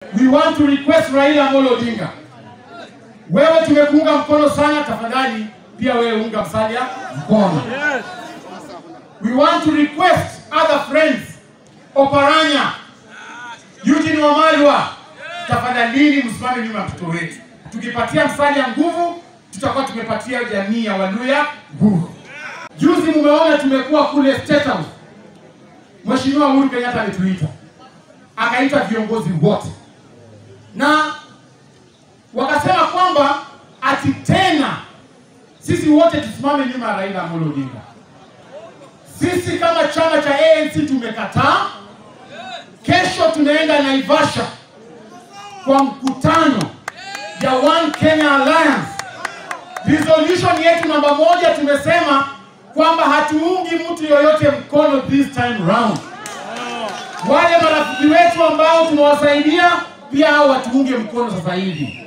We want to request Raila Amolo Odinga, wewe tumekuunga mkono sana, tafadhali pia wewe unga Musalia mkono. We want to request other friends, Oparanya, Eugene Wamalwa, tafadhalini msimame nyuma ya mtoto wetu. Tukipatia Musalia nguvu, tutakuwa tumepatia jamii ya Waluya nguvu. Juzi mumeona tumekuwa kule State House, Mheshimiwa Uhuru Kenyatta alituita, akaita viongozi wote na wakasema kwamba ati tena sisi wote tusimame nyuma ya Raila Amolo Odinga. Sisi kama chama cha ANC tumekataa. Kesho tunaenda Naivasha kwa mkutano ya One Kenya Alliance. Resolution yetu namba moja tumesema kwamba hatuungi mtu yoyote mkono this time round. Wale marafiki wetu ambao tunawasaidia pia hao watuunge mkono sasa hivi.